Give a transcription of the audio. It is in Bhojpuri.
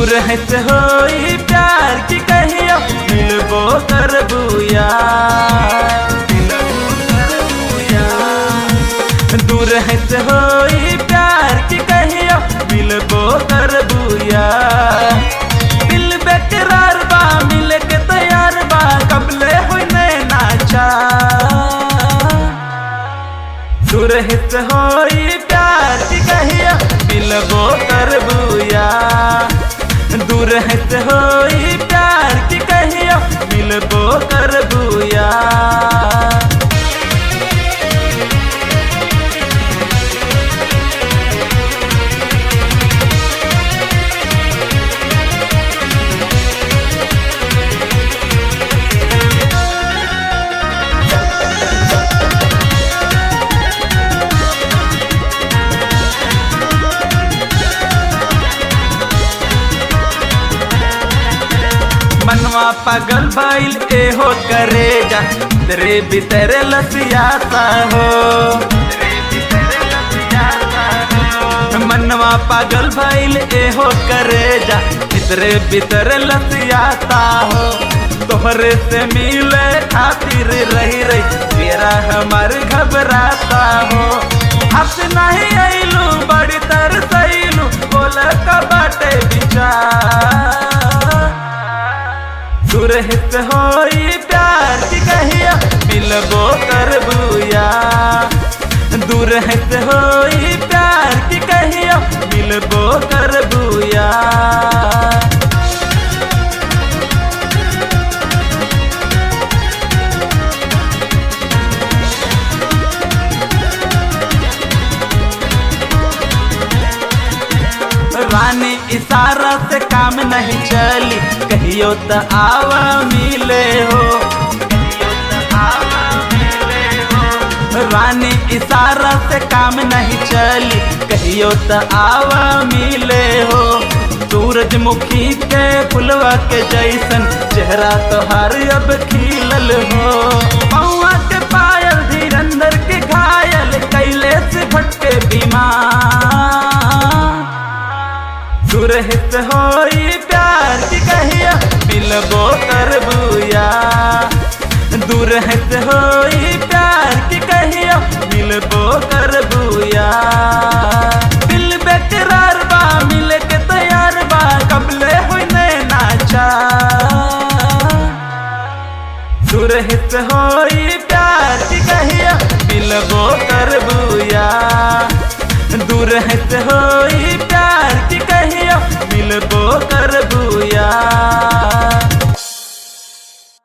दूर है से होई प्यार की कहियो मिलबो करबू यार दूर है से होई प्यार की कहियो मिलबो करबू यार दिल बेकरार बा मिले के तैयार बा कबले होई नैना चा दूर है से होई प्यार की कहियो मिलबो करबू यार दूर है से होई प्यार की कहियो मिलबो करबू यार मनवा पागल भइल एहो करे जा तेरे भीतर लसियाता हो मनवा पागल भइल एहो करे जा तेरे भीतर लसियाता हो तोहरे से मिले खातिर रही रही तेरा हमार घबराता हो हस नहीं आइलू बड़ी तरसैलू बोल का बाटे विचार सुरहित होई प्यार की कहिया मिलबो करबूया दूर हित होई प्यार की कहिया मिलबो करबूया रानी इशारा से काम नहीं चली कहियो त आवा मिले हो रानी इशारा से काम नहीं चली कहियो त आवा मिले हो सूरजमुखी के फुलवा के जैसन चेहरा तोहार अब खिलल हो पौआ के पायल धीरंदर के घायल कैले से भटके बीमार सुरहित होई प्यार की कहिया मिलबो करबूया दूर हित होई प्यार की कहिया मिलबो करबूया दिल बेकरार बा मिले के तैयार बा कबले होई नैना चा सुरहित होई प्यार की कहिया मिलबो करबूया दूर हित होई